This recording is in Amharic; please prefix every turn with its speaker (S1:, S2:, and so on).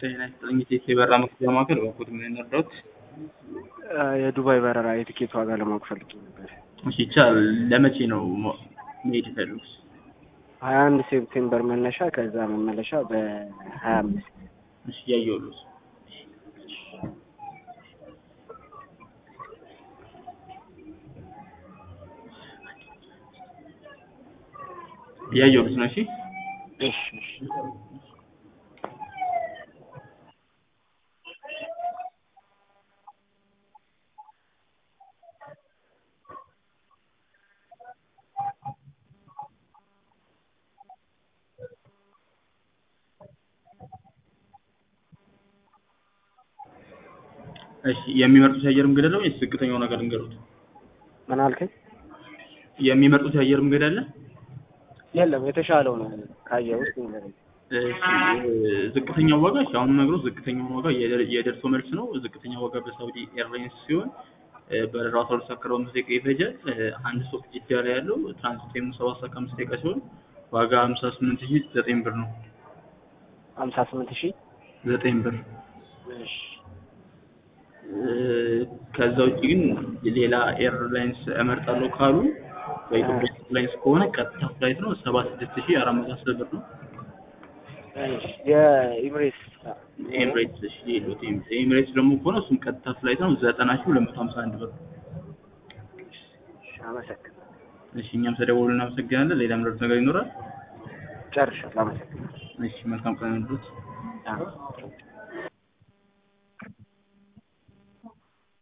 S1: ጤና ይስጥልኝ ኢቴስ የበረራ መክፈያ ማዕከል በኩል ምን እንርዳዎት?
S2: የዱባይ በረራ የትኬት ዋጋ ለማወቅ ፈልጌ ነበር።
S1: እሺ ይቻላል። ለመቼ ነው ሞ- መሄድ የፈለጉት?
S2: ሀያ አንድ ሴፕቴምበር መነሻ ከዛ መመለሻ በሀያ አምስት
S1: እሺ እያየሁልዎት እያየሁልዎት ነው። እሺ
S2: እሺ እሺ
S1: እሺ የሚመርጡት የአየር መንገድ አለ ወይስ ዝቅተኛው ነገር ልንገሩት?
S2: ምን አልከኝ?
S1: የሚመርጡት የአየር መንገድ አለ?
S2: የለም የተሻለው ነው ካየህ ውስጥ ንገረኝ።
S1: እሺ ዝቅተኛው ዋጋ እሺ አሁን ነግሮ ዝቅተኛው ዋጋ የደ- የደርሶ መልስ ነው። ዝቅተኛው ዋጋ በሳውዲ ኤርላይንስ ሲሆን እ፣ በረራው አስራ ሁለት ሰዓት ከአርባ አምስት ደቂቃ ይፈጃል። እ፣ አንድ ስቶፕ ጅዳ ላይ ያለው ትራንዚት ታይሙ ሰባት ሰዓት ከአምስት ደቂቃ ሲሆን ዋጋ ሀምሳ ስምንት ሺህ ዘጠኝ ብር ነው።
S2: ሀምሳ ስምንት ሺህ
S1: ዘጠኝ ብር
S2: እሺ
S1: እ፣ ከዛ ውጭ ግን ሌላ ኤርላይንስ እመርጣለሁ ካሉ በኢትዮጵያ ኤርላይንስ ከሆነ ቀጥታ ፍላይት ነው ሰባ ስድስት ሺህ አራት መቶ አስር ብር ነው።
S2: እሺ የኢምሬትስ
S1: ኤምሬትስ እሺ ሌሎት ኤምሬትስ ደግሞ ከሆነ እሱም ቀጥታ ፍላይት ነው ዘጠና ሺህ ሁለት መቶ ሀምሳ አንድ ብር።
S2: እሺ አመሰግናለሁ።
S1: እሺ እኛም ተደውሎ እናመሰግናለን። ሌላ ምረጥ ነገር ይኖራል?
S2: ጨርሻለሁ። አመሰግናለሁ።
S1: እሺ መልካም ቀን ይሁንልዎት።
S2: አዎ